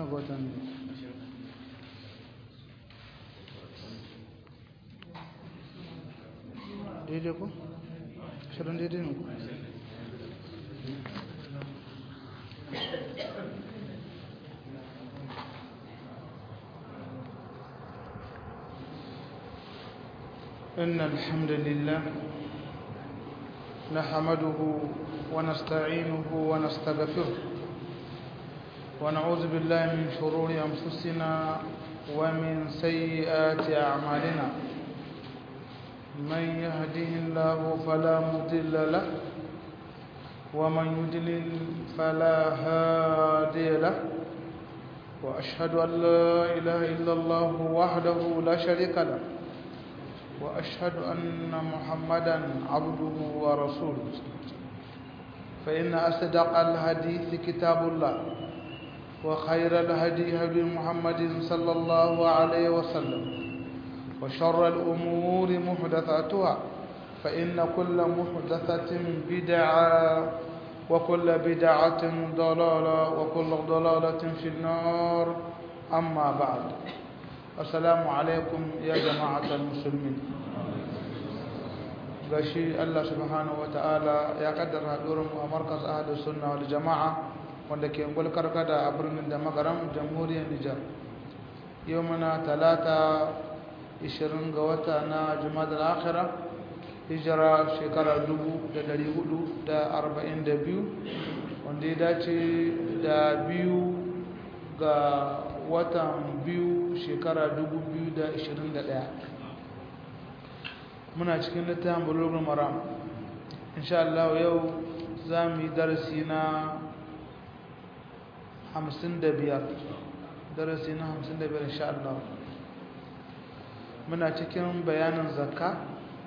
nawa ga watan daidai ko? shirin daidai ne ko? إن الحمد لله نحمده ونستعينه ونستغفره ونعوذ بالله من شرور أنفسنا ومن سيئات أعمالنا من يهده الله فلا مضل له ومن يضلل فلا هادي له وأشهد أن لا إله إلا الله وحده لا شريك له وأشهد أن محمدا عبده ورسوله فإن أصدق الحديث كتاب الله وخير الهدي هدي محمد صلى الله عليه وسلم وشر الأمور محدثاتها فإن كل محدثة بدعة وكل بدعة ضلالة وكل ضلالة في النار أما بعد السلام عليكم يا جماعة المسلمين gashi Allah subhanahu wataala ya kaddara hadurin mu a markaz ahlus sunna wal jamaa wanda ke ungul karkada a birnin da magaram jamhuriyar Nijar yau muna talata 20 ga wata na Jumadal akhira hijira shekara 1442 wanda ya dace da biyu ga watan biyu shekara 2021 muna cikin littafin bulugul maram insha Allah yau za mu yi darasi na 55 darasi na 55 insha Allah muna cikin bayanin zakka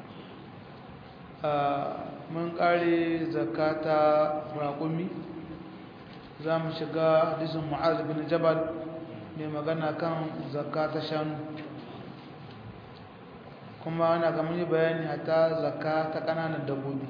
mun kare zakka ta raƙumi za mu shiga hadisin mu'az bin jabal mai magana kan zakka ta shanu kuma ana ga muni bayani hatta zakka ta kananan dabbobi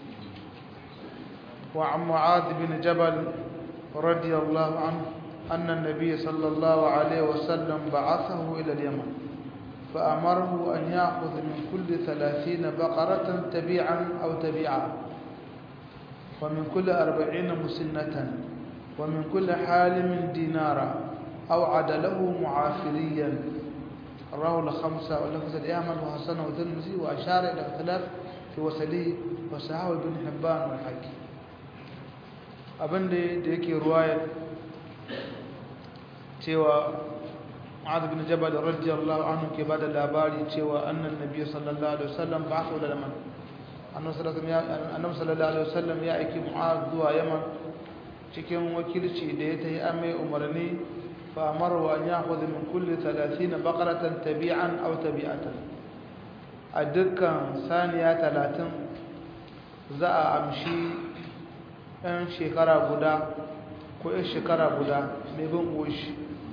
wa an mu'adh bin jabal radiyallahu anhu anna an-nabiy sallallahu alayhi wa sallam ba'athahu ila al-yaman فأمره أن يأخذ من كل ثلاثين بقرة تبيعا أو تبيعا ومن كل أربعين مسنة ومن كل حالم دينارا أو عدله معافريا رواه الخمسة ولفظ الإعمال وحسنه والترمذي وأشار إلى اختلاف في وسليه وصححه ابن حبان والحاكم abin da yake ruwayar cewa Mu'adh bin Jabal radiyallahu anhu ke bada labari cewa annan nabi sallallahu alaihi wasallam ba'atha ila Yaman annabi sallallahu alaihi wasallam ya aiki Mu'adh zuwa Yaman cikin wakilci da ya tayi amai umarni فأمره أن يأخذ من كل ثلاثين بقرة تبيعا أو تبيعة الدكة ثانية ثلاثين زاء أمشي أن شكرا بدا ko ‘yan shekara guda mai bin ƙoshi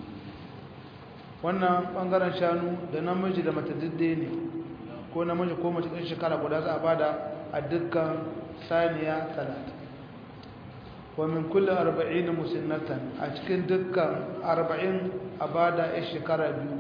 wannan ɓangaren shanu da namiji da mata didde ne ko namiji ko mace ɗan shekara guda za a bada a dukkan saniya talatin wa min kulli arba'in musinnatan a cikin dukkan arba'in a bada ya shekara biyu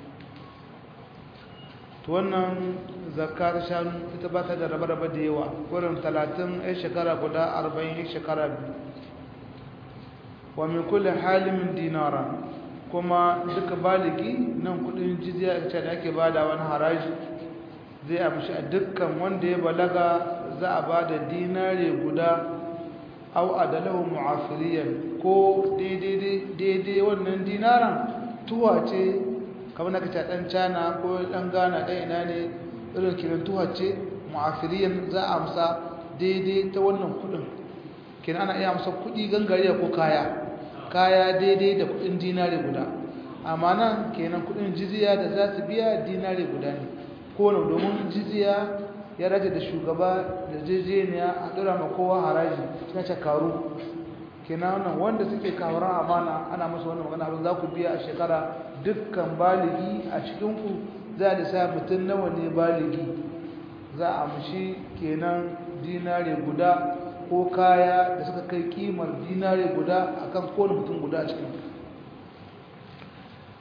to wannan zakka ta shanu ita ba ta da raba-raba da yawa wurin talatin ya shekara guda arba'in ya shekara biyu wa min kulli halimin dinara kuma duka baligi nan kudin jizya ce da ake bada wani haraji zai amshi a dukkan wanda ya balaga za a bada dinare guda au adalahu mu'afiriyan ko daidai wannan dinaran tuwa ce kamar na kaca dan cana ko dan gana dan ina ne irin kiran tuwa ce mu'afiriyan za a amsa daidai ta wannan kudin kina ana iya amsa kudi gangariya ko kaya kaya daidai da kudin dinare guda amma nan kenan kudin jiziya da za su biya dinare guda ne ko domin jiziya ya rage da shugaba da jejeniya a dora ma kowa haraji na cakaru kenan wannan wanda suke kawaran amana ana musu wannan magana abin za ku biya a shekara dukkan baligi a cikinku za a sa mutum nawa ne baligi za a mushi kenan dinare guda ko kaya da suka kai kimar dinare guda akan kowane mutum guda a cikin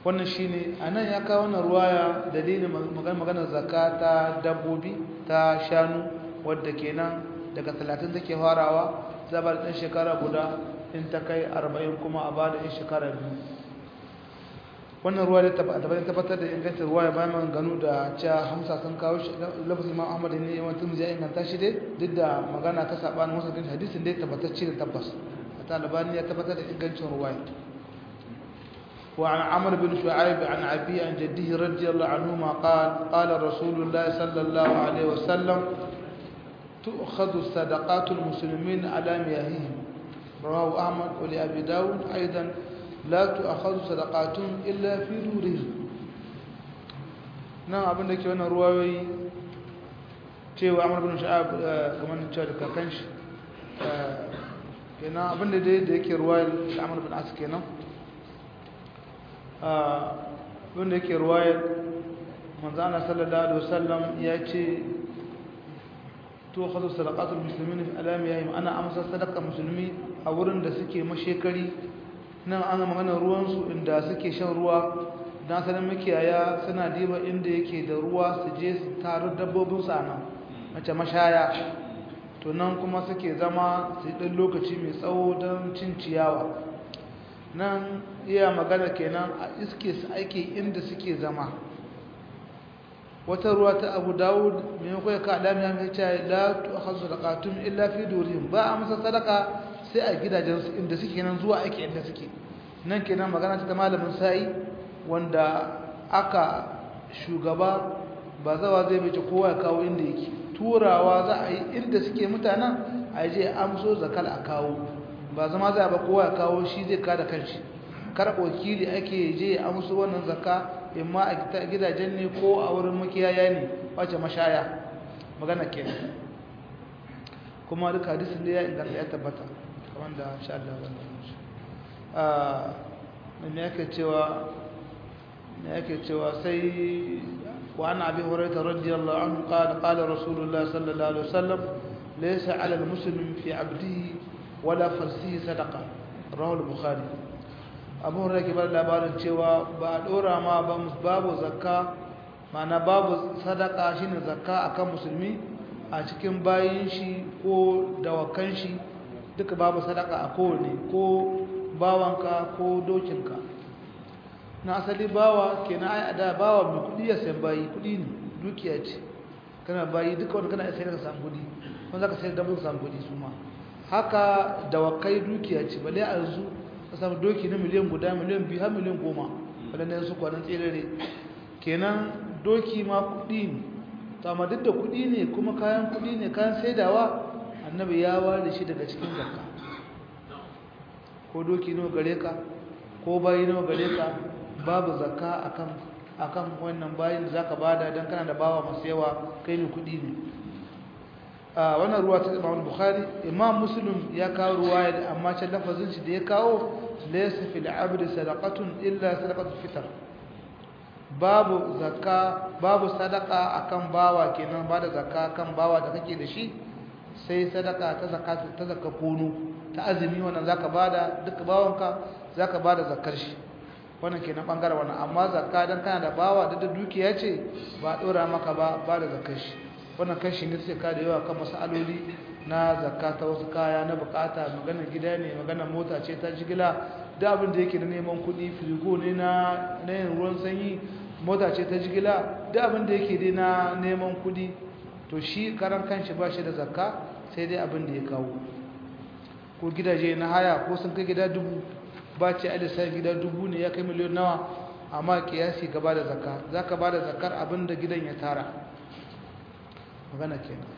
wannan shine anan ya kawo wannan ruwaya dalilin maganar zakka ta dabbobi ta shanu wadda kenan daga 30 take farawa zabar ɗan shekara guda in ta kai 40 kuma a bada in shekara biyu wannan ruwa da tabbatar da ingancin ruwa ya bayan maganganu da cewa hamsa sun kawo shi lafazin ma ahmad ne yawan tun ya inganta shi dai duk da magana ta sabanin wasu kan hadisin dai tabbatacce da tabbas ta albani ya tabbatar da ingancin ruwa وعن عمرو بن شعيب عن أبي عن جده رضي الله عنهما قال قال رسول الله صلى الله عليه وسلم تؤخذ صدقات المسلمين على مياههم رواه أحمد ولأبي داود أيضا لا تؤخذ صدقاتهم إلا في دورهم nan abin da ke wannan ruwayoyi cewa amur bin sha'ab kamar cewa da kakan shi kenan abin da da yake ruwayar da amur bin asu kenan wanda yake ruwayar manzana sallallahu alaihi wasallam ya ce to khadu sadaqatul muslimin fi alamiyahim ana amsa sadaqa musulmi a wurin da suke mashekari nan ana magana ruwansu inda suke shan ruwa don sanin makiyaya suna diba inda yake da ruwa su je su taru dabbobinsu a nan mace mashaya to nan kuma suke zama su ɗan lokaci mai tsawo don cin ciyawa nan iya magana kenan a iske su aiki inda suke zama wata ruwa ta abu dawud maimakon ya kaɗa mai hanyar cewa la tu a hasu sadakatun illa fi dorihim ba a masa sadaka sai a gidajensu inda suke nan zuwa aiki inda suke nan kenan magana ta malamin sa'i wanda aka shugaba ba zawa zai bace kowa ya kawo inda yake turawa za a yi inda suke mutanen a je amso zakal a kawo ba zama za a ba kowa ya kawo shi zai kada kanshi kar wakili ake je amso wannan zakka imma a gidajen ne ko a wurin makiyaya ne wace mashaya magana kenan kuma duka hadisin da ya inganta ya tabbata kamar da sha Allah wannan ne yake cewa ne yake cewa sai wa ana abi hurairah radiyallahu anhu qala qala rasulullah sallallahu alaihi wasallam laysa 'ala al-muslim fi 'abdihi wala farsihi sadaqa rawahu al-bukhari abu hurairah ke bada labarin cewa ba a dora ma ba babu zakka ma'ana babu sadaka shine zakka akan musulmi a cikin bayin shi ko dawakan shi duka babu sadaka a kowane ko bawanka ko dokinka na asali bawa kenan ai ada bawa mai kudi ya sayan bayi kudi ne dukiya ce kana bayi duka wanda kana sayar ka samu kudi wanda zaka sayar da mun samu kudi su ma haka dawakai dukiya ce bale a yanzu ka samu doki na miliyan guda miliyan biyu har miliyan goma wadanda su kwanan tserere kenan doki ma kudi ne to amma duk da kudi ne kuma kayan kudi ne kayan saidawa annabi ya ware shi daga cikin zakka ko doki nawa gare ka ko bayi nawa gare ka babu zakka akan akan wannan bayin da zaka bada dan kana da bawa masu yawa kai ne kudi ne a wannan ruwa ta Imam Bukhari Imam Muslim ya kawo ruwaya amma can lafazin shi da ya kawo laysa fil abdi sadaqatun illa sadaqatul fitr babu zakka babu sadaka akan bawa kenan bada zakka kan bawa da kake da shi sai sadaka ta zakka ta zakka kono ta azumi wannan zaka bada duk bawanka zaka bada zakkar shi wannan kenan bangaren wannan amma zakka dan kana da bawa da da dukiya ce ba dora maka ba ba da zakkar shi wannan kashi ne sai ka da yawa kan masaloli na zakka ta wasu kaya na bukata magana gida ne magana mota ce ta jigila da abin da yake da neman kuɗi firigo ne na na yin ruwan sanyi mota ce ta jigila da abin da yake dai na neman kuɗi to shi karan kanshi ba shi da zakka sai dai abin da ya kawo ko gidaje na haya ko sun kai gida dubu ba ce alisa gida dubu ne ya kai miliyon nawa amma kiyasi gaba da zakka za ka ba da zakkar abin da gidan ya tara magana kenan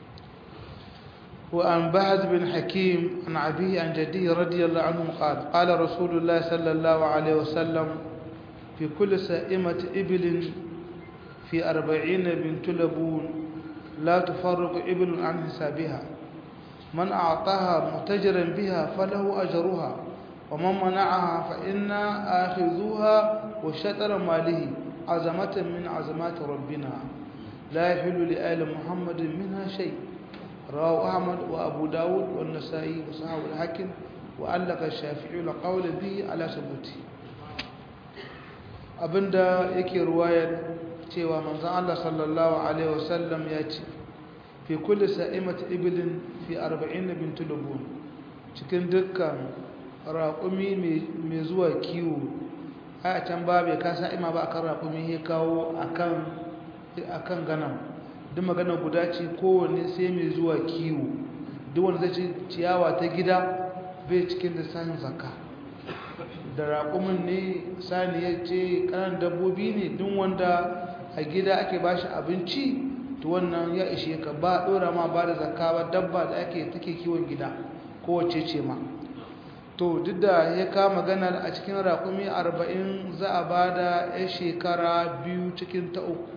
وعن بهز بن حكيم عن أبيه عن جديه رضي الله عنه قال قال رسول الله صلى الله عليه وسلم في كل سائمة إبل في أربعين بنت لبون لا تفرق إبل عن حسابها من أعطاها متجرا بها فله أجرها ومن منعها فإنا آخذوها وشطر ماله عزمة من عزمات ربنا لا يحل لآل محمد منها شيء رواه أحمد وأبو داود والنسائي وصحابه الحاكم وألق الشافعي القول به على ثبوته abinda yake ruwayar cewa manzon Allah sallallahu alaihi wasallam ya ce fi kulli sa'imati iblin fi 40 bint lubun cikin dukkan raƙumi mai zuwa kiwo a can ba bai kasa ima ba akan raƙumi ya kawo akan ganan duk magana guda ce kowanne sai mai zuwa kiwo duk wanda zai ci ciyawa ta gida bai cikin lissafin zakka da raƙumin ne saniya ce ƙanan dabbobi ne duk wanda a gida ake ba shi abinci to wannan ya ishe ka ba ɗora ma ba da zakka ba dabba da ake take kiwon gida kowace ce ma to duk da ya kama maganar a cikin raƙumi arba'in za a ba da ya shekara biyu cikin ta uku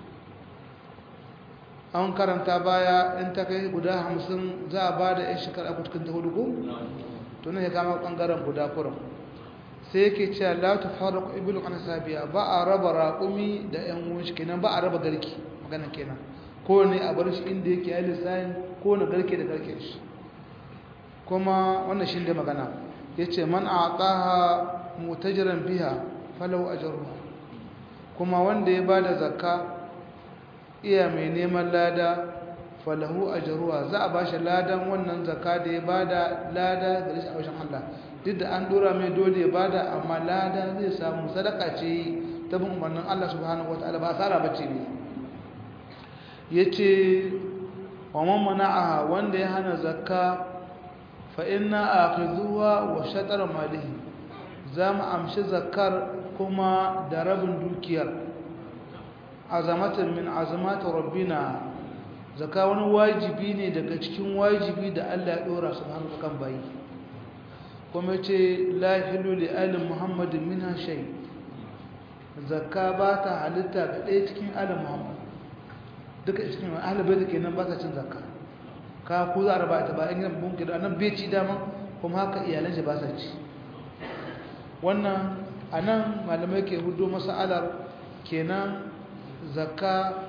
an karanta baya in ta kai guda hamsin za a ba da ya shekara uku cikin ta hudu ko? to ne ya kama ɓangaren guda kuran sai yake cewa la ta fara ku ibilu ana sabiya ba a raba raƙumi da yan uwan shi kenan ba a raba garki magana kenan ko ne a bar shi inda yake yi lissayin ko na garke da garke shi kuma wannan shi da magana ya ce man a ƙaha mutajiran biya falau a jaruwa kuma wanda ya ba da zakka iya mai neman lada falahu a jaruwa za a ba shi ladan wannan zakka da ya ba da lada da shi a wajen Allah duk da an dora mai dole ya ba da amma lada zai samu sadaka ce ta bin umarnin Allah subhanahu wa ta'ala ba asara ba ce ne ya ce wa man mana'aha wanda ya hana zakka fa'ina a kizuwa wa shatar malihi za mu amshi zakar kuma da rabin dukiyar azamatan min azamata rabbina zaka wani wajibi ne daga cikin wajibi da Allah ya dora su hannu kan bayi kuma ce la hilu li ali muhammadin minha shay zakka ba ta halitta ga ɗaya cikin ali muhammad duka cikin ahli bai kenan ba ta cin zakka ka ku za a raba ta ba in yan bunki da nan bai ci dama kuma haka iyalan shi ba sa ci wannan anan malamai ke hudu masalar kenan zakka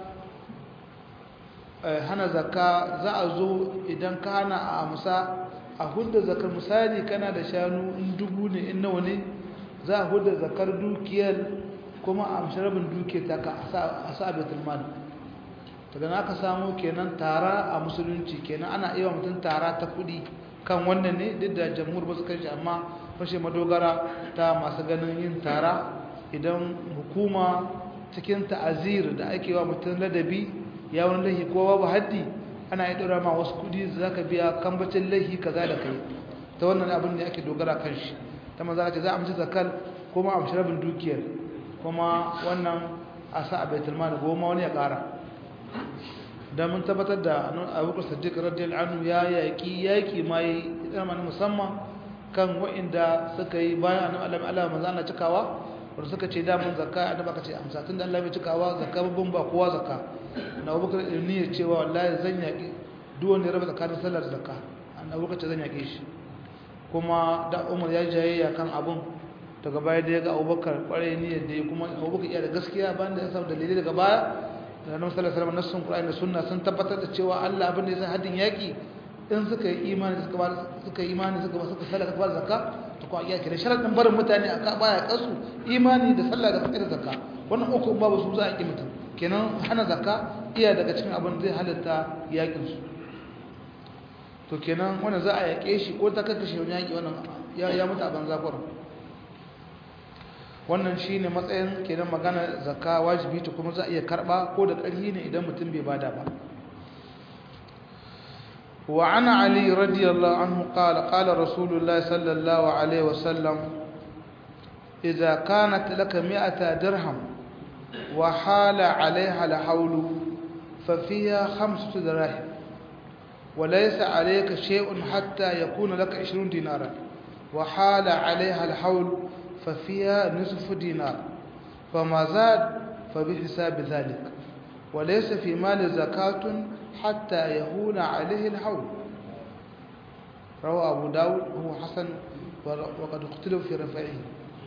hana zakka za a zo idan ka hana a amsa a hudda zakar misali kana da shanu in dubu ne in nawa ne za a hudda zakar dukiyar kuma a amshi rabin dukiyar ta ka a sa betul mal daga na aka samu kenan tara a musulunci kenan ana iya mutum tara ta kudi kan wannan ne duk da jamhur ba su kai shi amma fashe madogara ta masu ganin yin tara idan hukuma cikin ta'azir da ake wa mutum ladabi ya wani laihi ko babu haddi ana yi ɗora ma wasu kudi za ka biya kambacin laihi kaza da kai ta wannan abin da ake dogara kan shi ta maza ce za a amshi zakal kuma a amshi rabin dukiyar kuma wannan a sa a baitul mali goma wani ya ƙara da mun tabbatar da abubakar sadiq radiyallahu anhu ya yaƙi yaƙi ma yi mana musamman kan wa'inda suka yi bayan annabi Allah Allah manzo Allah cikawa wanda suka ce da mun zakka annabi aka ce amsa tunda Allah bai cikawa zakka babban ba kowa zakka na abubakar ne ya cewa wallahi zan yaƙi duk wanda ya raba tsakanin sallar da zakka annabi abubakar ce zan yaƙe shi kuma da Umar ya jayayya kan abun daga baya da ya ga abubakar kwarai niyyar da ya kuma abubakar iya da gaskiya bayan da ya samu dalilai daga baya da annabi sallallahu alaihi wasallam nassun qur'ani da sunna sun tabbatar da cewa Allah abin da ya sa haddin yaki in suka yi imani suka ba suka yi imani suka ba suka sallah suka ba zakka to ko iya kire sharadin barin mutane aka baya kasu imani da sallah da zakka da zakka wannan uku babu su za a yi mutum kenan hana zakka iya daga cikin abin zai halatta yakin su to kenan wannan za a yake shi ko ta kakkashe wani yaki wannan ya mutu a banza kwarin wannan shine matsayin kenan magana zakka wajibi ta kuma za a iya karba ko da ƙarfi ne idan mutum bai bada ba wa ana ali radiyallahu anhu qala qala rasulullah sallallahu alaihi wasallam idza kanat laka mi'ata dirham wa hala 'alayha al-hawl fa fiha khamsatu dirahim وليس عليك شيء حتى يكون لك 20 دينارا وحال عليها الحول ففيها نصف دينار فما زاد فبحساب ذلك وليس في مال زكاة حتى يهون عليه الحول روى أبو داود هو حسن وقد اختلف في رفعه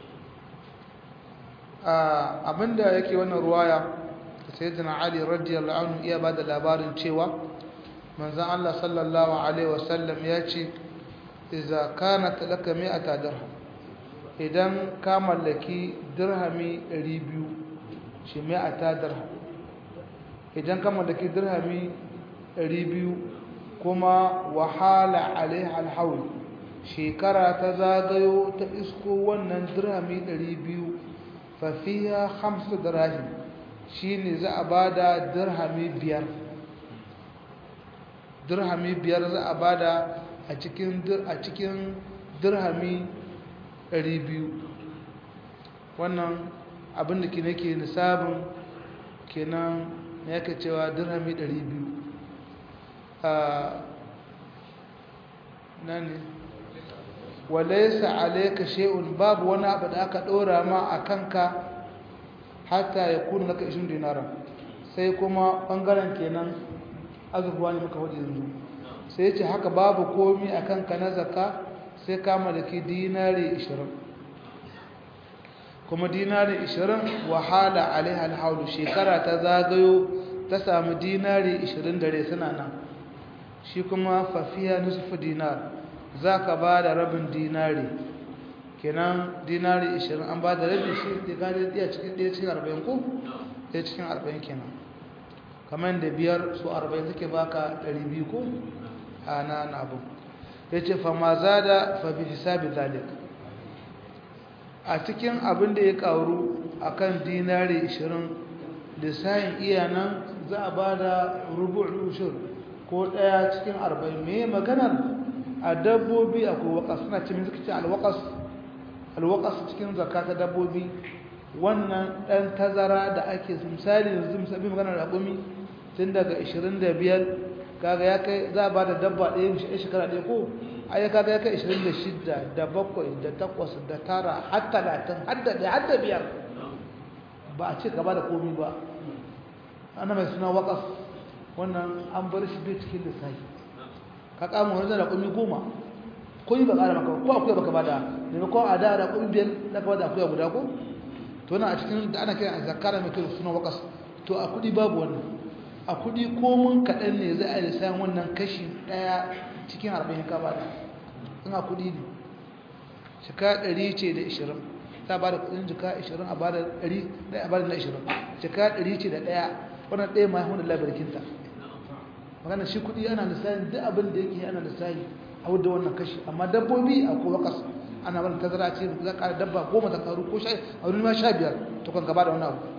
abinda yake wannan ruwaya sayyidina ali radiyallahu anhu iya bada labarin cewa manzon Allah sallallahu alaihi wasallam ya ce idza kanat laka mi'ata dirham idan ka mallaki dirhami 200 shi mai a ta dirham idan ka mallaki dirhami 200 kuma wahala alaiha alhaul shekara ta zagayo ta isko wannan dirhami 200 fafiya hamsu dirhami shi ne za a ba da dirhami biyar dirhami biyar za a ba da a cikin dirhami 200 wannan abin da ke nake nisabin kenan ya ka cewa dirhami 200 a nani walaisa alaika shay'un babu wani abu da aka dora ma a kanka hatta ya kuna naka 20 dinara sai kuma bangaren kenan azurwa ne muka hudu yanzu sai ya ce haka babu komi a kanka na zaka sai ka malaki dinari 20 kuma dinari 20 wahala alaiha alhaulu shekara ta zagayo ta samu dinari 20 dare suna nan shi kuma fafiya nusufu dinar za ka ba da rabin dinari kenan dinari 20 an ba da rabin shi da gane ɗaya cikin ɗaya cikin 40 ko ɗaya cikin 40 kenan kamar da biyar su 40 suke baka 200 ko a na abu ya ce fama za da fabi hisabi zalik a cikin abin da ya karu a kan dinari 20 lissahin iya nan za a ba da rubu'ul ushur ko ɗaya cikin 40 me maganar a dabbobi akwai wakas suna cikin suka ce alwakas alwakas cikin zakka ta dabbobi wannan ɗan tazara da ake misali yanzu misali maganar raƙumi tun daga 25 kaga ya kai za a ba da dabba ɗaya mishi shekara ɗaya ko ai kaga ya kai 26 da 7 da 8 da 9 har 30 har da har da biyar ba a ce gaba da komi ba ana mai suna wakas wannan an bar shi bai cikin lissafi ka kama wani da raƙumi goma ko yi ba ƙara maka ko akuya baka bada da ko a da raƙumi biyar da ka bada akuya guda ko to na a cikin da ana kiran zakara mai kai suna wakas to a kuɗi babu wannan a kuɗi komun kaɗan ne za a yi sayan wannan kashi ɗaya cikin arba'in ka bada in a kuɗi ne shika ɗari ce da ishirin ta ba da kuɗin jika ishirin a bada ɗari ɗaya a bada na ishirin shika ɗari ce da ɗaya wannan ɗaya ma hudu labarkinta magana shi kuɗi ana lissahin duk abin da yake ana lissahi a wadda wannan kashi amma dabbobi a ko wakas ana wani tazara ce za ka dabba goma ta karu ko sha a wani ma sha biyar to kan gaba da wani abu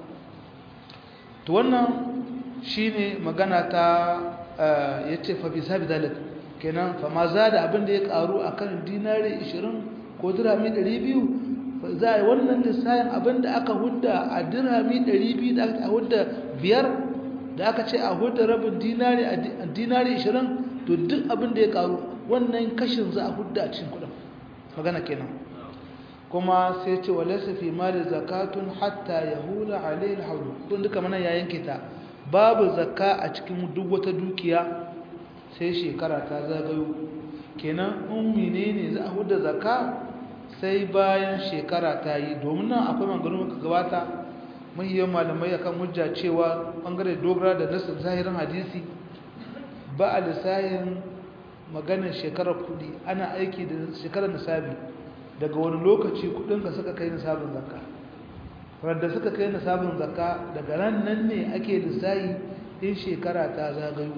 to wannan shi ne magana ta ya ce fa bisa bi zalik kenan fa ma za da abin da ya karu a kan dinari 20 ko dirhami 200 za a yi wannan lissahin abin da aka hudda a dirhami 200 da aka hudda biyar da aka ce a hudda rabin dinari a dinari 20 to duk abin da ya karu wannan kashin za a hudda a cikin kudin magana kenan kuma sai ce walaysa fi mali zakatun hatta yahula alayhi alhawl kun duka mana ya yanke ta babu zakka a cikin duk wata dukiya sai shekara ta zagayo kenan in menene za a hudda zakka sai bayan shekara ta yi domin nan akwai maganganu muka gabata mahiyar malamai akan hujja cewa bangare dogara da nasin zahirin hadisi ba a lissahin maganar shekarar kudi ana aiki da shekarar nisabi daga wani lokaci kudinka suka kai nisabin zakka wadda suka kai nisabin zakka daga ran nan ne ake lissahi in shekara ta zagayo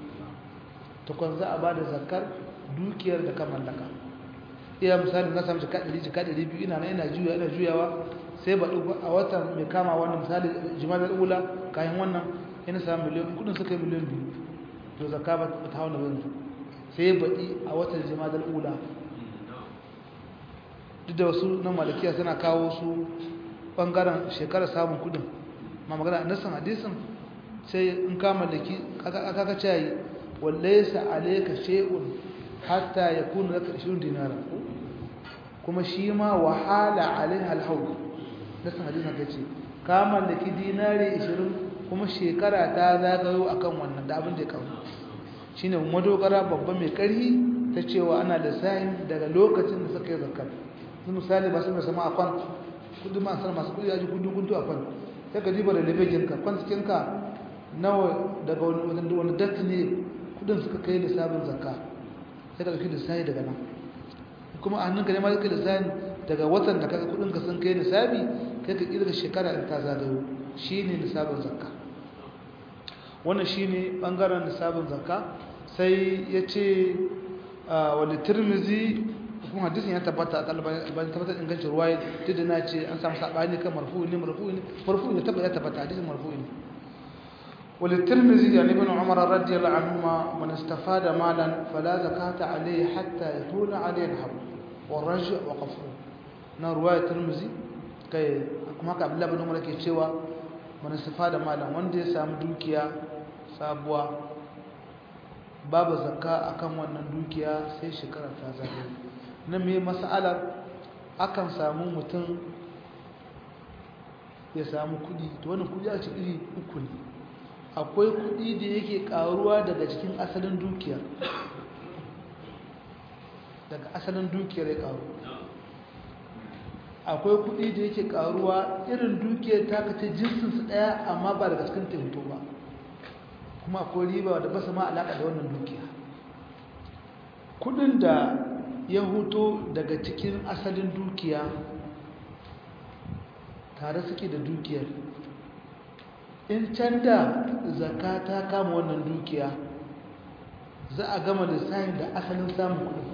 tukun za a ba da zakkar dukiyar da ka mallaka iya misali na samu jika 100 jika 200 ina na ina juya ina juyawa sai ba a watan mai kama wannan misali jimalar ula kayan wannan ina samu miliyan kudin suka yi miliyan biyu to zakka ba ta hauna yanzu sai baɗi a watan jimalar ula duk da wasu na malakiya suna kawo su ɓangaren shekarar samun kudin ma magana a nasan hadisin sai in ka mallaki aka cayi wallaisa alaika shay'un hatta yakuna laka 20 dinara kuma shi ma wahala alaiha alhawl nasan hadisin ka ce ka mallaki dinari 20 kuma shekara ta zagayo akan wannan da abin da ya kawo shine madogara babba mai karhi ta cewa ana da sayin daga lokacin da suka yi zakat su misali ba su mai sama a kwan kudu ma san masu kudi yaji kudu kudu a kwan sai ka diba da lebegin ka kwan cikin ka nawa daga wani wani datti ne kudin suka kai da sabon zakka sai ka dauki da sayi daga nan kuma a hannunka ne ma zai da sayin daga watan da kaga kudin ka sun kai nisabi kai ka kirga shekara in ta zagayo shine nisabin zakka wannan shine bangaren nisabin zakka sai yace wal tirmizi kuma hadisin ya tabbata albani tabbata ingancin ruwaya duk da na ce an samu sabani kan marfu'i ne marfu'i ne marfu'i ne tabbata tabbata hadisin marfu'i ne وللترمذي عن ابن عمر رضي الله عنهما من استفاد مالا فلا زكاة عليه حتى يطول عليه الحول والرجع وقفه na ruwaya turmuzi kai kuma ka abdullahi bin umar ke cewa man istafada malan wanda ya samu dukiya sabuwa babu zakka akan wannan dukiya sai shekara ta zagaye na me mas'alar akan samu mutum ya samu kudi to wannan kudi a cikin iri uku ne akwai kudi da yake karuwa daga cikin asalin dukiyar daga asalin dukiyar ya karu akwai kudi da yake karuwa irin dukiyar ta kace jinsin su daya amma ba daga cikin taimako ba kuma akwai riba da ba su ma alaka da wannan dukiya kudin da ya huto daga cikin asalin dukiya tare suke da dukiyar in can da zaka ta kama wannan dukiya za a gama lissafin da asalin samun kudin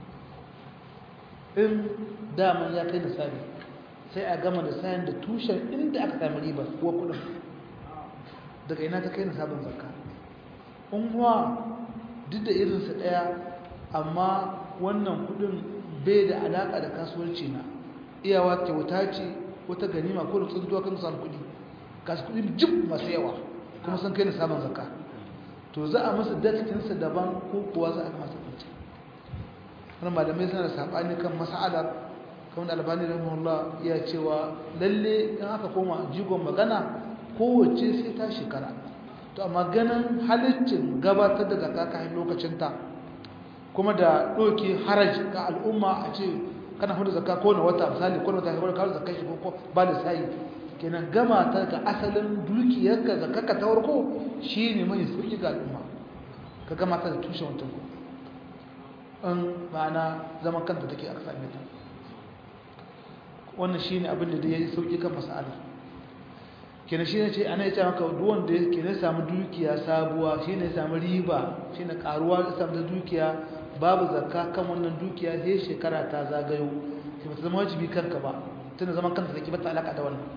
in daman ya kai lissafi sai a gama lissafin da tushen inda aka sami riba kuwa kudin daga ina ta kai lissafin zaka in kuwa duk da irinsa ɗaya amma wannan kudin bai da alaƙa da kasuwanci na iyawa kyauta ce wata ganima ko da tsuntuwa kan samu kudi kasu kudi jib masu yawa kuma sun kai lissafin zaka to za a masa datinsa daban ko kuwa za a masa kwanci wani malamai suna da saɓani kan masa'adar kamar da albani rahimahullah ya cewa lalle in aka koma jigon magana kowace sai ta shekara to amma ganin halittin gabatar da zaka kayan lokacinta kuma da ɗauki haraji ga al'umma a ce kana hudu zakka ko na wata misali ko na wata kamar kawo zakka shi ko ba da sayi kenan gama ta ga asalin dukiyarka zakka ka ta farko shine mai sauki ga al'umma ka gama ta da tushen wancan ko in ma'ana zaman kanta take aka same ta wannan shine abin da ya yi sauki kan mas'alar kenan shi ne ce ana ya ce maka duwan da ke ne samu dukiya sabuwa shi ne samu riba shi ne karuwa da samu da dukiya babu zakka kan wannan dukiya sai shekara ta zagayo sai ba ta zama wajibi kanka ba tana zaman kanta take bata alaka da wannan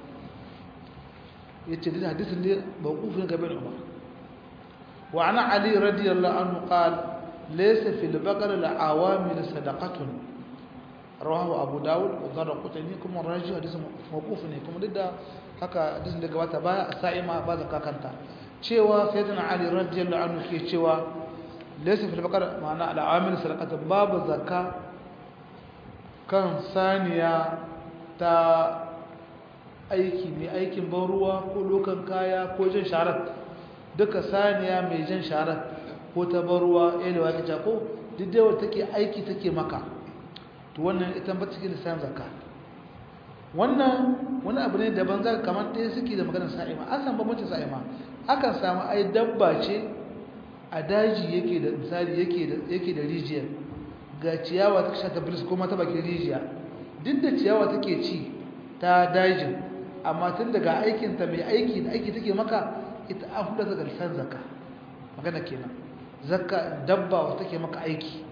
ya ce duk hadisin ne ba kufin gabe da umar wa ana ali radiyallahu anhu qala laysa fil baqar al awamil sadaqatun rawahu abu dawud wa darqutni kuma raji hadisin mawquf ne kuma duk da haka hadisin da gabata baya a sa'ima ba zaka kanta cewa sayyidina ali radiyallahu anhu ke cewa laysa fil baqara ma'ana al amil sadaqata babu zakka kan saniya ta aiki ne aikin ban ruwa ko lokan kaya ko jin sharat duka saniya mai jin sharat ko ta ban ruwa elewa kace ko duk da wata take aiki take maka to wannan ita ba cikin lissafin zakka wannan wani abu ne daban za kamar ɗaya suke da maganar sa'ima an san bambancin sa'ima akan samu ai dabba ce a daji yake da misali yake da yake da rijiyar ga ciyawa ta sha ta bilis kuma ta bakin rijiya duk da ciyawa take ci ta dajin amma tun daga aikin ta mai aiki da aiki take maka ita an huda daga lisan zakka magana kenan zakka dabba wata take maka aiki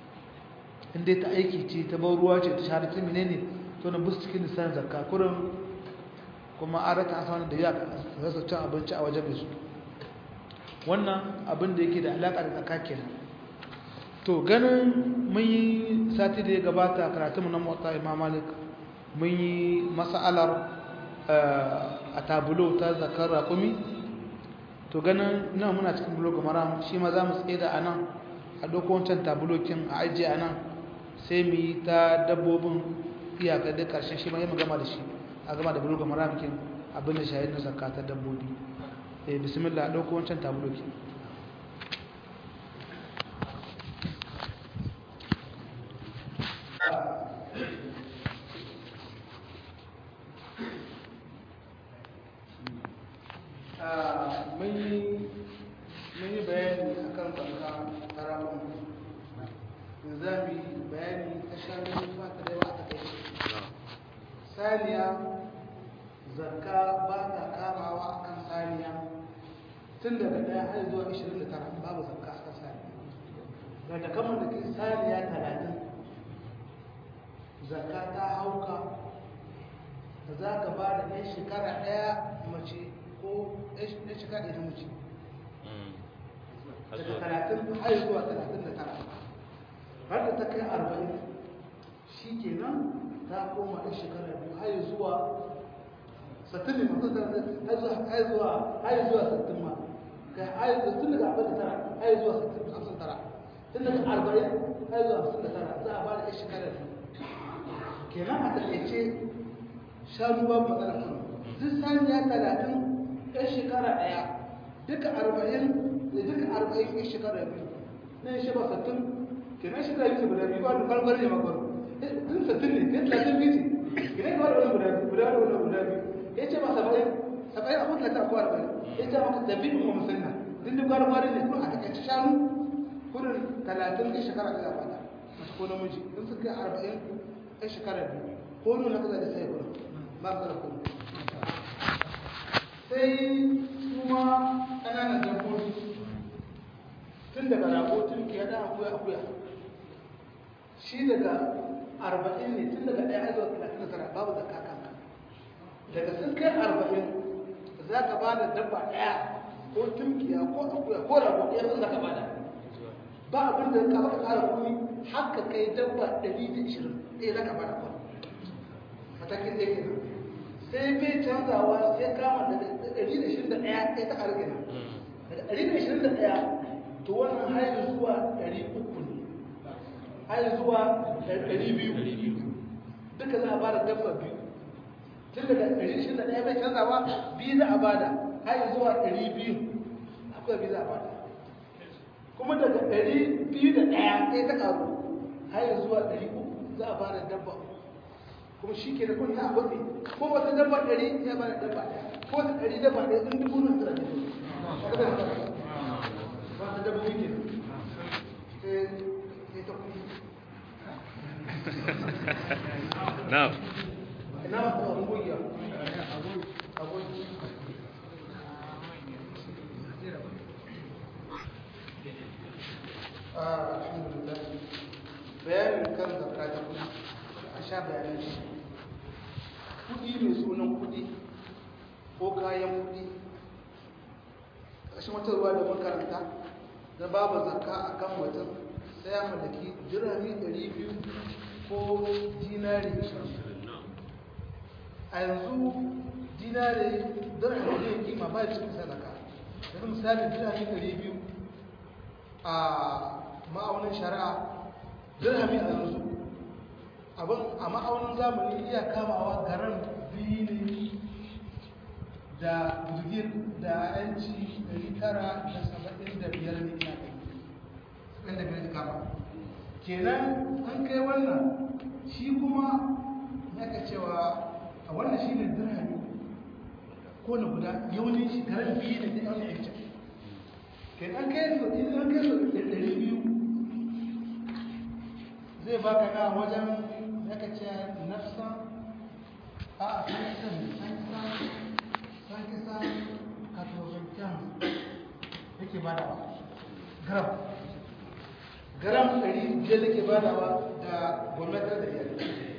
in dai ta aiki ce ta bar ruwa ce ta shahara ta menene to na bus cikin lisan zakka kurin kuma an raka asana da ya rasa cin abinci a wajen su wannan abin da yake da alaƙa da zakka kenan to ganin mun yi sati da ya gabata karatun mu na motsa imam malik mun yi mas'alar a tabulo ta zakar raƙumi to ganin nan muna cikin bulogu maram shi ma za mu tsaye da anan a ɗauko wancan tabulokin a ajiye anan sai mu yi ta dabbobin iyakar da ƙarshen shi ma yi gama da shi a gama da bulogu maram kin abin da shahid na zakka ta dabbobi eh bismillah a ɗauko wancan tabulokin mun yi bayani a kan tsarka tarakun za mu yi bayani ta shanu ba ta da yawa a kai saniya zakka ba ta kamawa a kan saniya tun daga ɗaya har zuwa 29 babu zakka a kan saniya ga ta kama da ke saniya 30 zakka ta hauka da za ka ba da ɗan shekara ɗaya mace ko ɗan shekara ɗaya mace daga talatin har zuwa talatin da tara har da ta kai arba'in shi kenan ta koma ɗan shekara biyu har zuwa sattin ne masu har zuwa har zuwa sattin ma kai har zuwa tun daga arba'in da tara har zuwa sattin hamsin tara tun daga arba'in har zuwa hamsin da tara za a ba da ɗan shekara biyu kenan a taƙaice shanu babu matsala kan duk saniya talatin ɗan shekara ɗaya duka arba'in da duka arba'in ɗan shekara biyu na shi ba sattin kenan shekara biyu guda biyu ba da farfar ne makon duk sattin ne kai talatin biyu ce kenan ka wani guda biyu guda wani guda biyu ya ce ba saba'in saba'in a kuma talatin ko arba'in ya ce maka tabi in kuma musanna duk duk gwari ne kuma a taƙaice shanu kudin talatin ɗan shekara ɗaya ba mace ko namiji in sun kai arba'in ɗan shekara biyu ko nuna kaza da sai gudu ba ka da kuma sai kuma ƙananan dabbobi tun daga rago tun ke da akuya akuya shi daga arba'in ne tun daga ɗaya zuwa talatin da tara babu da kakanka daga sun kai arba'in za ka ba da dabba ɗaya ko tunkiya ko akuya ko rago ɗaya sun za ka ba da ba abin da ka baka ƙara kuɗi haka kai dabba ɗari da ishirin ɗaya za ka ba da kuɗi matakin ɗaya kenan sai bai canzawa sai kama daga ɗari da ishirin da ɗaya ɗaya ta ƙarfi na daga ɗari da ishirin da ɗaya to wannan haini zuwa ɗari uku ne haini zuwa ɗari biyu duka za a ba da dabba biyu tun daga ɗari ishirin da ɗaya bai canzawa biyu za a ba da haini zuwa ɗari biyu akwai biyu za a ba da kuma daga ɗari biyu da ɗaya ɗaya ta ƙaru haini zuwa ɗari uku za a ba da dabba kuma shi ke da kun ya abu ko wata dabba ɗari ya ba da dabba ɗaya ko wata ɗari dabba ɗaya in dubu nan tara ne ba ta dabba yake sai ta kuma na'am ina ba ta wani gogiya agogi alhamdulillah bayanin kan zakka ta kuma a sha bayanin shi kudi mai sunan kudi ko kayan kudi ƙashin wata ruwa da makaranta na babu zakka a kan mutum sai ya mallaki dirami 200 ko dinari 20 a yanzu dinari dirami ne kima ba cikin sadaka yanzu misali dirami 200 a ma'aunin shari'a dirhami a yanzu abin a ma'aunin zamani iya kamawa garan biyu ne da birgin da yanci 975 ne ina kai sakan da biyar kama kenan an kai wannan shi kuma ya ka cewa a wannan shi ne dirhami ko na guda yaunin shi garan biyu ne da yaunin yanci kenan kai su idan kai su da ɗari biyu zai baka na wajen zaka ce nafsa a a sankisan sankisan sankisan katobantan yake badawa gram gram ɗari biyar yake badawa da gwamnatar da biyar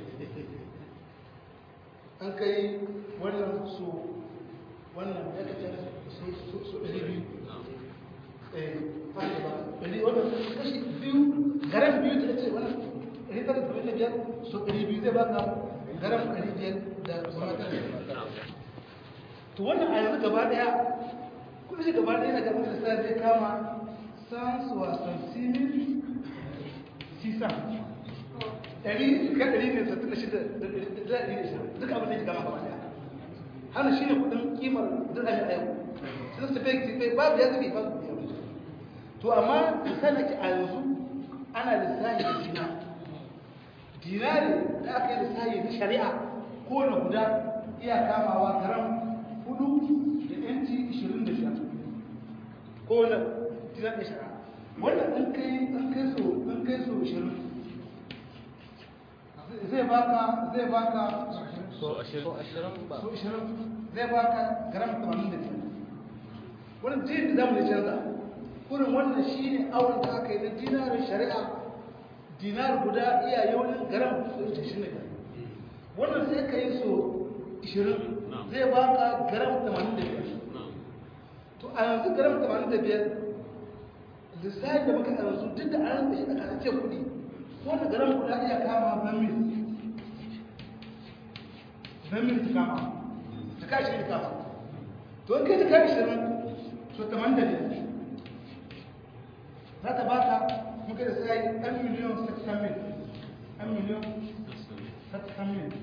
an kai wannan su wannan ya kace su ɗari biyu fahimta ba ɗari wannan kashi biyu garan biyu da ce wannan ɗari tara da da biyar so ɗari biyu zai baka garan ɗari biyar da gwamnatar da to wannan a yanzu gaba ɗaya kuma shi gaba ɗaya na gaban da sa zai kama sans wasan simin sisa ɗari ka ɗari ne sattin da shida da ɗari da shida duka abin da ya gama gaba ɗaya hana shi ne kuɗin kimar dirhami a yau sun su fai babu ya zubi babu ya to amma misali ake a yanzu ana lissahi da dina dinari da aka yi lissahi na shari'a ko na guda iya kamawa garam hudu da yanci ishirin da shida ko na dinar da shari'a wannan an kai an kai so an kai so 20 zai baka zai baka so ashirin so 20 zai baka gram 85 wannan jin da zamu ne canza kurin wannan shine awon da aka yi na dinarin shari'a dinar guda iya yaunin gram 25 wannan sai ka yi so 20 zai baka gram 85 to a yanzu gram 85 lissafi da muka yanzu duk da an da shi a kasance kudi wanda gram guda iya kama bamil bamil ta kama ta kashi ta kama to in kai ta kai 20 so 85 za ta baka muka da sai ɗan miliyan 600 mil ɗan miliyan 600 mil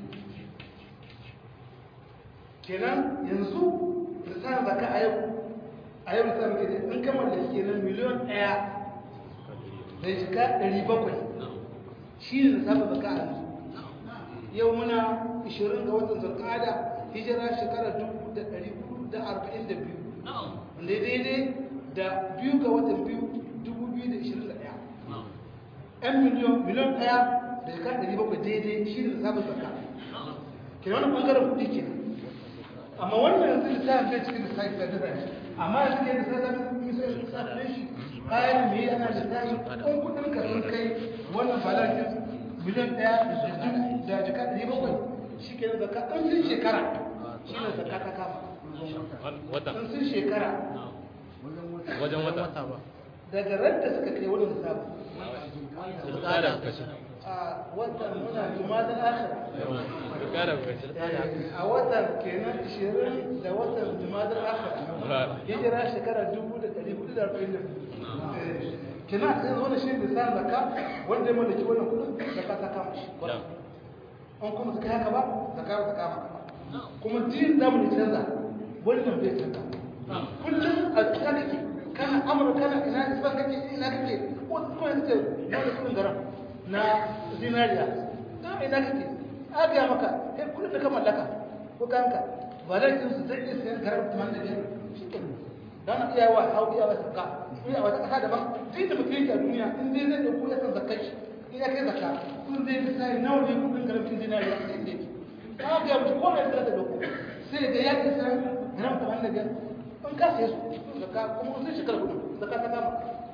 kenan yanzu lissafin zaka a yau a yau lissafin ke da in kamar da kenan miliyan ɗaya da shiga ɗari bakwai shi ne lissafin zaka a yanzu yau muna 20 ga watan zarkada hijira shekarar 1442 wanda daidai da biyu ga watan biyu 2021 'yan miliyan miliyan ɗaya da shiga ɗari bakwai daidai shi ne lissafin zaka kenan wani ɓangaren kuɗi kenan amma wannan yanzu lissafin bai cikin lissafi da dara amma yanzu ke lissafin misali lissafin shi kayan mai ana lissafi ɗan kudin ka sun kai wannan balarkin miliyan ɗaya da dubu da jika ɗari bakwai shi ke zaka ɗan sun shekara shi ne zaka ta kama wata ɗan sun shekara wajen wata daga radda suka kai wani lissafi Zulkada kashi a watan muna juma'a akhira Zulkada kashi a watan kenan 20 da watan jumadar akhir hijira shekara 1442 kenan sai zo da shi da san zakka wanda ya mallaki wannan kudin zakka ta kama shi an kuma suka haka ba zakka ba ta kama ka ba kuma din da mu canza wannan bai canza kullum a cikin kake kana amurka kana ina isban kake ina kake ko kuma yanzu wani kudin garam na zinariya na ina kake aga maka kai kudin da ka mallaka ko kanka ba da kin su zai iya sayan garar tuman da biyar dan iya wa hau iya wa saka iya wa saka daban duk da mutum yake a duniya in dai zai dauko ya san zakai shi in ya kai zakka kun zai fi sai nawa ne kudin garar tun dinari a cikin dake aga mutum ko mai da dauko sai ga ya ke san garar tuman da biyar in ka sai su zakka kuma sun shekara kudin zakka ta kama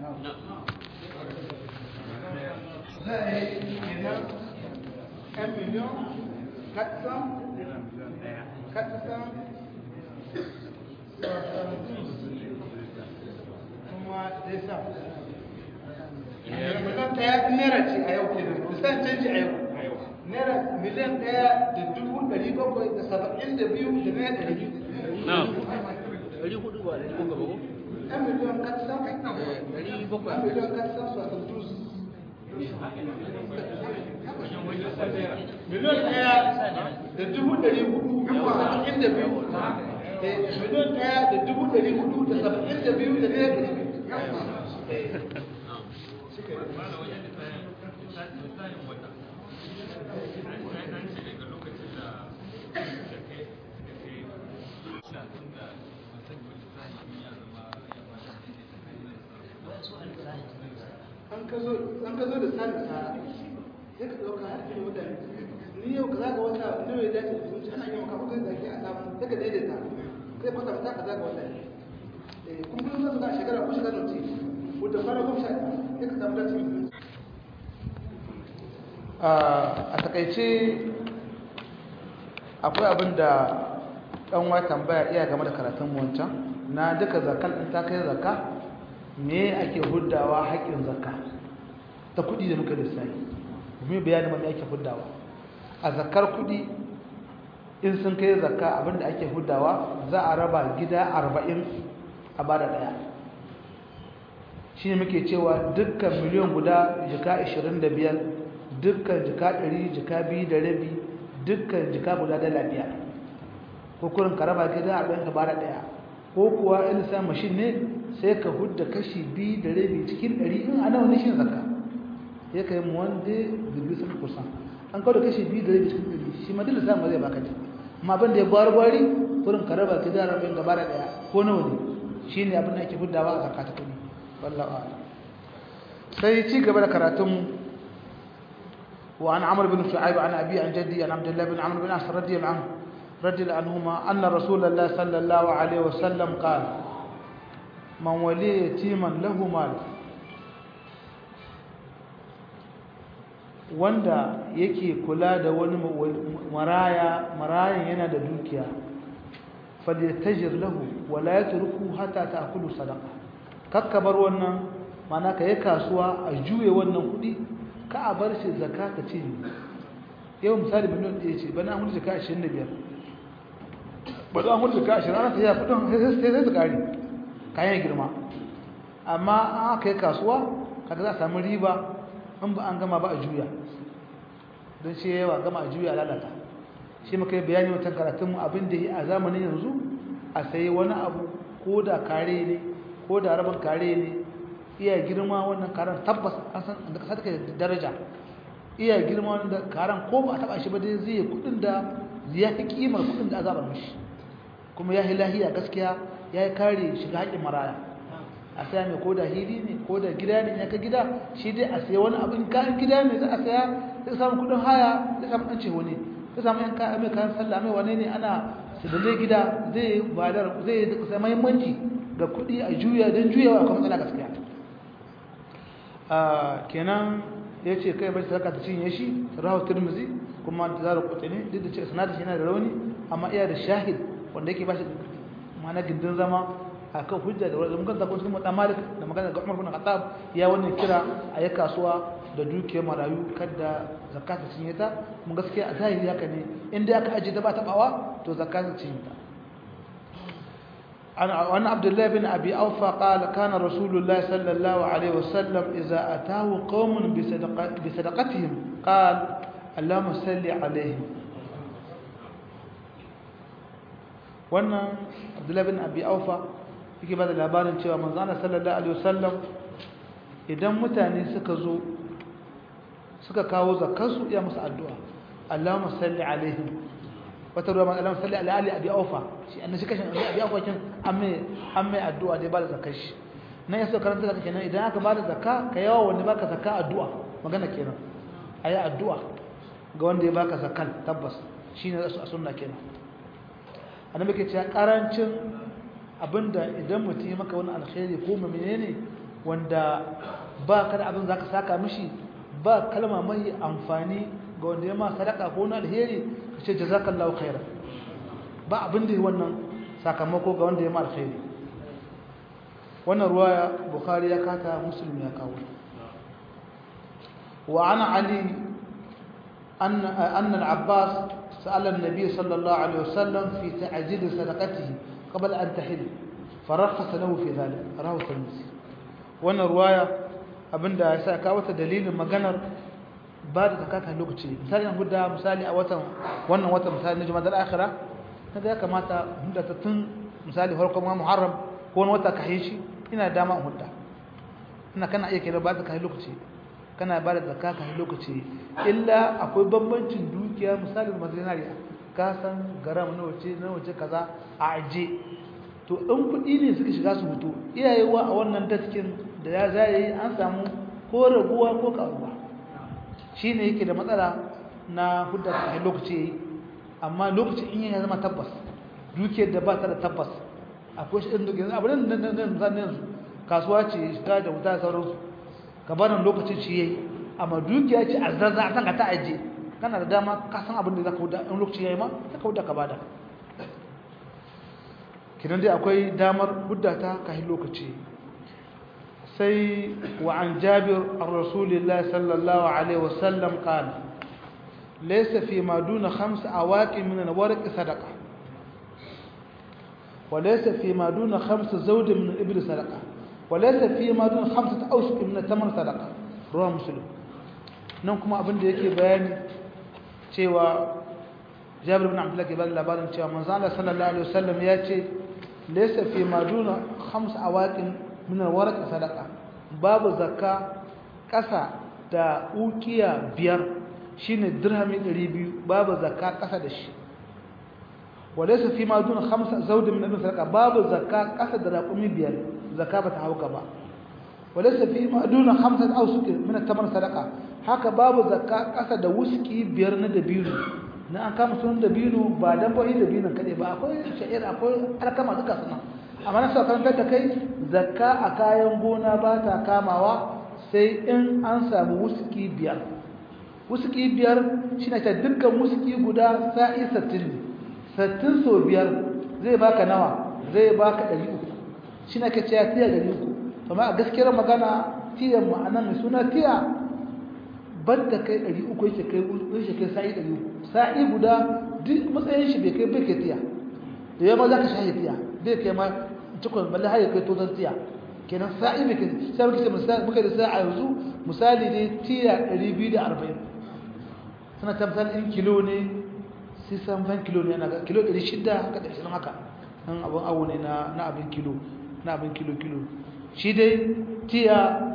za a yi kenan 1 million 400 400 kuma dai sa miliyan ɗaya naira ce a yau kenan kusan canji a yau naira miliyan ɗaya da dubu ɗari bakwai da saba'in da biyu da naira ɗari biyu na ɗari hudu ba ɗari bakwai ba ko? ɗan miliyan katsan ɗari bakwai ɗan miliyan katsan su a santus miliyan ɗaya da dubu ɗari hudu da saba'in da biyu miliyan ɗaya da dubu ɗari hudu da saba'in da biyu da naira ɗari biyu an ka zo da sani sa sai ka ɗauka har ke mutane ni yau ka zaga wata nawa ya dace da zuci ana yi maka kuka zaki a samu sai ka daidaita sai kwata ta ka zaga wata kun kuma zan ga shekara ko shekara ce ko da fara goma sha sai ka samu dace a takaice akwai abin da ɗan wa tambaya iya game da karatun mu wancan na duka zakan ɗin ta kai zaka me ake huddawa haƙƙin zakka ta kuɗi da muka lissafi mu bayani ma me ake huddawa a zakkar kuɗi in sun kai zakka abinda ake huddawa za a raba gida arba'in a bada ɗaya shi ne muke cewa dukkan miliyan guda jika ashirin da biyar dukkan jika ɗari jika biyu da rabi dukkan jika guda dala biyar ko kurin ka raba gida arba'in ka bada ɗaya ko kuwa in sa mashin ne sai ka hudda kashi biyu da rabi cikin ɗari in ana wani shi zaka ya kai mu wanda da biyu sun kusan an kawo da kashi biyu da rabi cikin ɗari shi ma dole samu zai baka ce amma abin da ya gwari gwari kurin ka raba ka zara rabin gaba da ɗaya ko nawa ne shi ne abin da ake huddawa a zakka ta kuɗi wallahu a'lam sai ci gaba da karatun wa an amr bin shu'aib an abi an jaddi an abdullah bin amr bin as radiyallahu anhu radiyallahu anhuma anna rasulullah sallallahu alaihi wasallam qala man wali yatiman lahu mal wanda yake kula da wani maraya marayan yana da dukiya falyatajir lahu wala yatruku hatta ta'kulu sadaqa kakkabar wannan mana ka yi kasuwa a juye wannan kudi ka a bar shi zakka ka ce yau misali miliyan ɗaya ce bana an hudu jaka 25 bana an hudu jaka 20 ana ta yi kudin sai sai su kare kayan girma amma an aka yi kasuwa kaga za a samu riba in ba an gama ba a juya don shi yawa gama a juya lalata shi muka yi bayani watan karatunmu abin da yi a zamanin yanzu a sayi wani abu ko da kare ne ko da rabin kare ne iya girma wannan karen tabbas an san da kasa take da daraja iya girma wannan karen ko ba a taba shi ba dai zai kudin da ya fi kimar kudin da azabar mishi kuma ya yi lahiya gaskiya ya yi kare shiga haƙin maraya a saya mai ko da hili ne ko da gida ne ya ka gida shi dai a saya wani abin kayan gida ne za a saya zai samu kudin haya zai samu ɗan cewa ne zai samu yan kayan mai kayan sallah mai wane ne ana sadale gida zai badar zai sai mahimmanci ga kudi a juya don juyawa akwai matsala gaskiya kenan ya ce kai bai sadaka ta cinye shi rahu turmuzi kuma ta zara kuta ne duk da ce sanadar shi yana da rauni amma iya da shahid wanda yake ba shi mana gindin zama a kan hujja da wadda mukan zakon cikin mutan malik da magana ga umar bin khattab ya wannan kira a yi kasuwa da dukiyar marayu kada zakata cinye ta mun gaskiya a zahiri haka ne inda aka aje ta ba tabawa to zakata cinye ta عن عن عبد الله بن ابي اوفى قال كان رسول الله صلى الله عليه وسلم اذا اتاه قوم بصدقه بصدقتهم قال اللهم صل عليهم wannan abdullahi bin abi aufa yake ba da labarin cewa manzana sallallahu alaihi wasallam idan mutane suka zo suka kawo zakarsu ya musu addu'a Allahumma salli alaihim wata ruwa man Allahumma salli ala ali abi aufa shi annan shi kashin abi aufa kin amme amme addu'a dai ba da zakar shi nan yaso karanta zaka kenan idan aka ba da zakka ka yawa wanda baka zakka addu'a magana kenan ayi addu'a ga wanda ya baka zakkan tabbas shine a sunna kenan annabi ke cewa karancin abinda idan mutum ya maka wani alkhairi ko menene wanda ba ka da abin zaka saka mishi ba kalma mai amfani ga wanda ya ma sadaka ko na alheri ka ce jazakallahu khairan ba abin da wannan sakamako ga wanda ya ma alheri wannan ruwaya bukhari ya kata muslim ya kawo wa ana ali an an al-abbas سأل النبي صلى الله عليه وسلم في تعجيل صدقته قبل أن تحل فرخص له في ذلك رواه الترمذي wannan ruwaya abinda ya sa ka wata dalilin maganar ba da zakata lokaci misali an guda misali a watan wannan watan misali na juma'a akhira kaga ya kamata hudda ta tun misali farkon muharram ko wani wata kai shi ina dama hudda ina kana iya kira ba da kai lokaci kana ba da zakka kai lokaci illa akwai bambancin dukiya misalin mazinariya ka san garam na wace na wace kaza a aje to in kuɗi ne suka shiga su fito iyayewa a wannan daskin da ya zai an samu ko raguwa ko karuwa shi ne yake da matsala na hudda a lokaci yayi amma lokacin in ya zama tabbas dukiyar da ba ta da tabbas akwai shi ɗin dukiyar abin da nan zan yanzu kasuwa ce shiga da wuta sauransu gabanin lokacin shi yayi amma dukiya ce a zazza a san ka ta aje kana da dama ka san abin da zaka wuda in lokaci yayi ma ka wuda ka bada kidan dai akwai damar huddata kai lokaci sai wa an jabir ar-rasulillah sallallahu alaihi wasallam qala laysa fi ma duna khams awaqi min al-warq sadaqa wa laysa fi ma duna khams zawd min al-ibl sadaqa wa laysa fi ma duna khamsat awsuq min al-tamr sadaqa ruwa muslim nan kuma abin da yake bayani cewa jabir bin abdullah ke bada labarin cewa manzo Allah sallallahu alaihi wasallam ya ce laysa fi maduna khams awaqin min alwaraq sadaqa babu zakka kasa da ukiya biyar shine dirhami 200 babu zakka kasa da shi walaysa fi maduna khams zawd min sadaqa babu zakka kasa da raqumi biyar zakka bata hauka ba walaysa fi ma duna khamsat awsuq min at-tamr sadaqa haka babu zakka kasa da wuski biyar na dabino na an kama sunan dabino ba dan bai dabino kade ba akwai sha'ir akwai alkama duka suna amma na saukan da kai zakka a kayan gona ba ta kamawa sai in an samu wuski biyar wuski biyar shine ta dukkan wuski guda sa'i 60 60 so biyar zai baka nawa zai baka 300 shine ke cewa tiya 300 amma a gaskiyar magana tiyan ma'ana mai suna tiya banda kai 300 yake kai yake kai sa'i 300 sa'i guda duk matsayin shi bai kai bai kai tiya da yamma zaka shahi tiya bai kai ma cikon balle har ya kai tozan tiya kenan sa'i bai kai sai muke misali muka da sa'a yanzu misali ne tiya 240 suna tabbatar in kilo ne sai san fan kilo ne na kilo 600 haka da shi haka nan abun awo ne na na abin kilo na abin kilo kilo shi dai tiya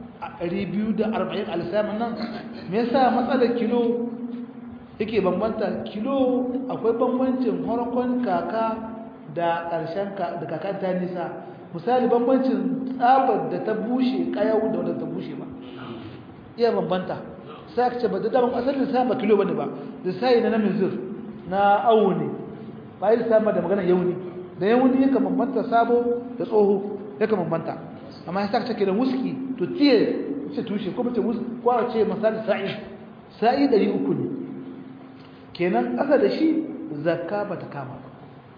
240 alisamin nan me yasa matsalar kilo yake bambanta kilo akwai bambancin harkon kaka da ƙarshen da kakan ta nisa misali bambancin tsabar da ta bushe kayau da wadda ta bushe ba iya bambanta sai ka ce ba da daban asalin sa ba kilo bane ba da sai na namizir na awo ne ba yi sama da magana yauni da yauni yake bambanta sabo da tsoho yake bambanta amma ya saka take da wuski to tiye ce tushe ko mace wuski ko a ce misali sa'i sa'i 300 ne kenan ƙasa da shi zakka ba ta kama ba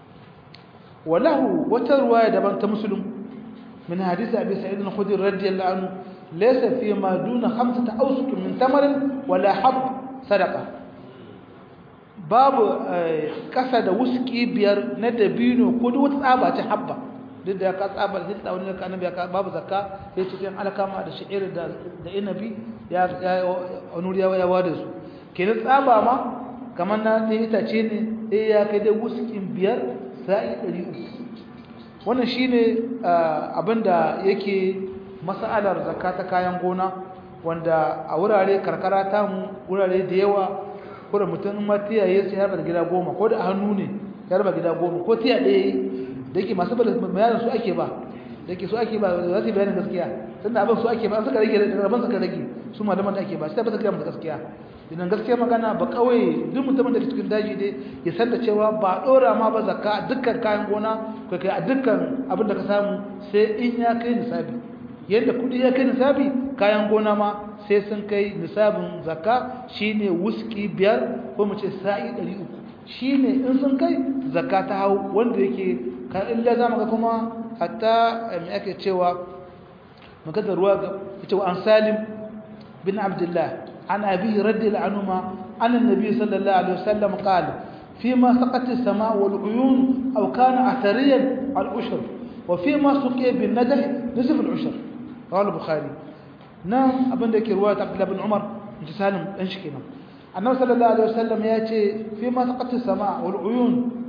walahu wata ruwaya daban ta musulun min hadisi abi sa'id al-khudri radiyallahu anhu laysa fi ma duna khamsati awsuq min tamarin wala hab sadaqa babu ƙasa da wuski biyar na dabino ko duk wata tsaba ta habba duk da ka tsaba da hinta wani ka annabi ka babu zakka sai cikin alkama da sha'ir da da inabi ya ya wani ya wada su kenan tsaba ma kamar na ɗaya itace ne ɗaya ya kai dai wuskin biyar sa'i ɗari uku wannan shi ne abinda yake masa'alar zakka ta kayan gona wanda a wurare karkara tamu wurare da yawa ko da mutum matiya ya sai harba gida goma ko da hannu ne ya harba gida goma ko tiya ɗaya da yake masu bayanin su ake ba da yake su ake ba za su yi bayanin gaskiya tunda abin su ake ba suka rage rabon suka rage su malaman da ake ba shi ta ba su gaya musu gaskiya idan gaskiya magana ba kawai duk mutumin da ke cikin daji dai ya san da cewa ba dora ma ba zakka a dukkan kayan gona ko kai a dukkan abin da ka samu sai in ya kai nisabi yadda kudi ya kai nisabi kayan gona ma sai sun kai nisabin zakka shine wuski biyar ko mu ce sa'i 300 shine in sun kai zakka ta hau wanda yake ka illa zamu ga kuma hatta me ake cewa magana ruwa ga cewa an salim bin abdullah عن أبيه رضي الله عنهما عن النبي صلى الله عليه وسلم قال فيما سقط السماء والعيون أو كان أثريا العشر وفيما سقي بالندح نصف العشر رواه البخاري نعم أبن ذلك رواية عبد الله بن عمر انت سالم انشكنا النبي صلى الله عليه وسلم يأتي فيما سقط السماء والعيون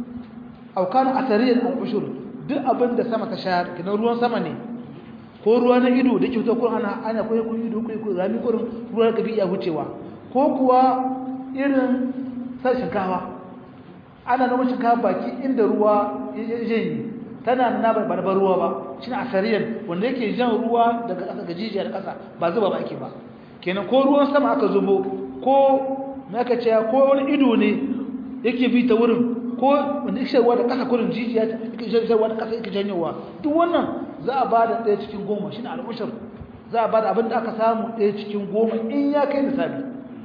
أو كان أثريا العشر duk abin da sama ta shayar kina ruwan sama ne ko ruwa na ido da ke fito ko ana ana koyi ko ido koyi ko rami ko ruwa ka bi iya wucewa ko kuwa irin sai shinkawa ana noma shinkawa baki inda ruwa ya yi tana na ba ba ruwa ba shine asariyan wanda yake jan ruwa daga ƙasa ga jijiya da ƙasa ba zuba ba ake ba kenan ko ruwan sama aka zubo ko me aka ce ko wani ido ne yake bi ta wurin ko wanda yake ruwa da ƙasa kurin jijiya yake ruwa da ƙasa yake janyowa duk wannan za a ba da ɗaya cikin goma shi ne al'ushar za a ba da abin da aka samu ɗaya cikin goma in ya kai nisabi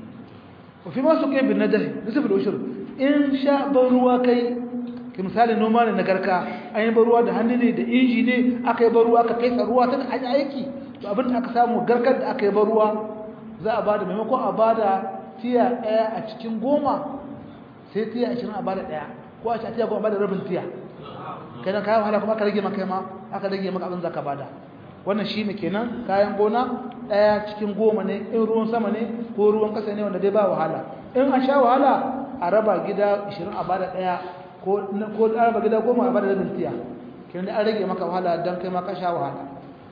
wafi masu kai bin najahi nisabin al'ushar in sha ban ruwa kai ki misali noma ne na garka an yi ban ruwa da hannu ne da inji ne aka yi ban ruwa aka kai ruwa ta an aiki to abin da aka samu garkar da aka yi ban ruwa za a ba da maimakon a ba da tiya ɗaya a cikin goma sai tiya ashirin a ba da ɗaya ko a tiya goma a ba da rabin tiya kai nan kayan wahala kuma aka rage maka ma aka rage maka abin zaka bada wannan shine kenan kayan gona daya cikin goma ne in ruwan sama ne ko ruwan kasa ne wanda dai ba wahala in an sha wahala a raba gida 20 a bada daya ko ko a raba gida goma a bada rabin tiya kenan an rage maka wahala dan kai ma ka sha wahala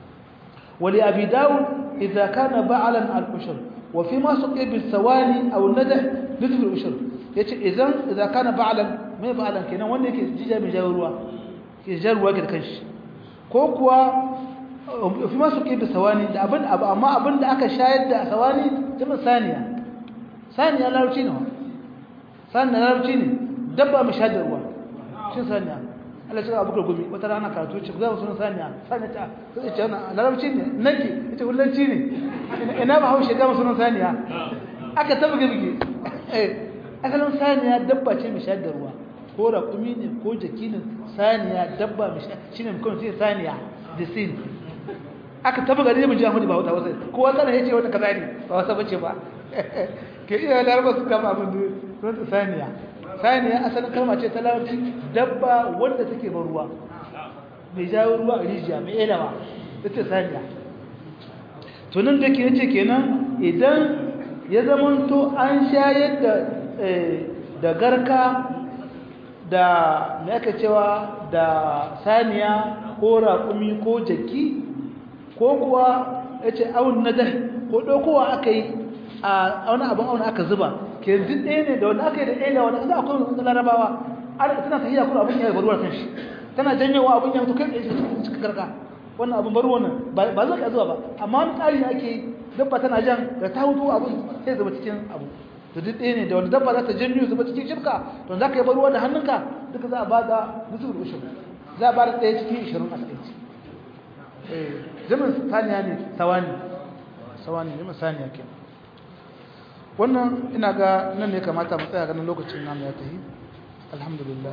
wali abi daud idza kana ba'lan al-ushr wa fi ma suqi bil sawani aw nadah nisfu al-ushr yace idan idza kana ba'lan mai ba'lan kenan wanda yake jija mai jawo ruwa ke jan ruwa ga kanshi ko kuwa fi masu ƙi da sawani da abin abu amma abin da aka shayar da sawani jama saniya saniya larabci ne saniya larabci ne dabba mai shayar da ruwa shi saniya Allah ce abu gumi wata rana karatu ce za mu sunan saniya saniya ta sai ce wannan larabci ne nake ita hullanci ne ina ba haushe ga sunan saniya aka tabbage bige eh asalin saniya dabba ce mai shayar da ruwa ko raƙumi ne ko jaki ne saniya dabba mai shayar shine mutum sai saniya da sin aka taba gari mun ji Ahmadu ba wata wasa kowa kana yace wata kaza ne ba wasa bace ba ke iya laraba su kama abin da sun saniya saniya asalin kalma ce ta larabci dabba wanda take ban ruwa mai jawo ruwa a rijiya mai elawa ita saniya to nan da ke yace kenan idan ya zamanto an shayar da da garka da me aka cewa da saniya ko raƙumi ko jaki ko kuwa ya ce awon na dai ko ɗaukowa aka yi a wani abin awon aka zuba ke duk ɗaya ne da wani aka yi da ɗaya da wani za a kuma wani larabawa tana tafiya kuma abin ya yi baruwar kan shi tana janyowa abin ya mutu kai ɗaya cikin karka wannan abin baruwa nan ba zai ka zuwa ba amma wani ƙari ne ake yi dabba tana jan da ta hutu abin sai zama cikin abu da duk ɗaya ne da wani dabba za ta janyo zuba cikin shirka to za ka yi baruwa da hannunka duka za a ba da musu da ushin za a ba da ɗaya cikin ishirin a ɗaya jamin saniya ne sawani sawani jamin saniya ke wannan ina ga nan ne kamata mu tsaya ganin lokacin namu ya tafi alhamdulillah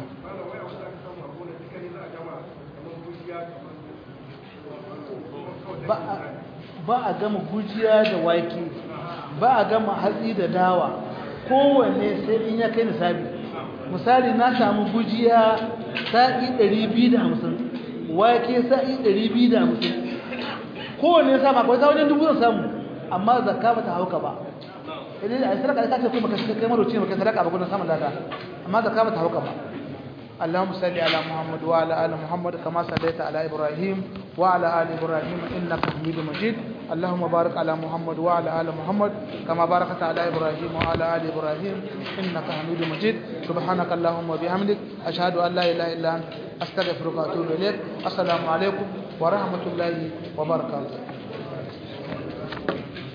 ba a gama gujiya da wake ba a gama hatsi da dawa kowanne sai in ya kai nisabi misali na samu gujiya sa'i 250 wake sa'i 250 kowane ya sama akwai wajen dubu zan samu amma zakka ba ta hauka ba idan a sadaka ta ce kuma ka kai maroci ne kai sadaka ba gudun samun lada amma zakka ba ta hauka ba اللهم صل على محمد وعلى ال محمد كما صليت على ابراهيم وعلى ال ابراهيم انك حميد مجيد اللهم بارك على محمد وعلى ال محمد كما باركت على ابراهيم وعلى ال ابراهيم انك حميد مجيد سبحانك اللهم وبحمدك اشهد ان لا اله الا انت استغفرك واتوب اليك السلام عليكم ورحمه الله وبركاته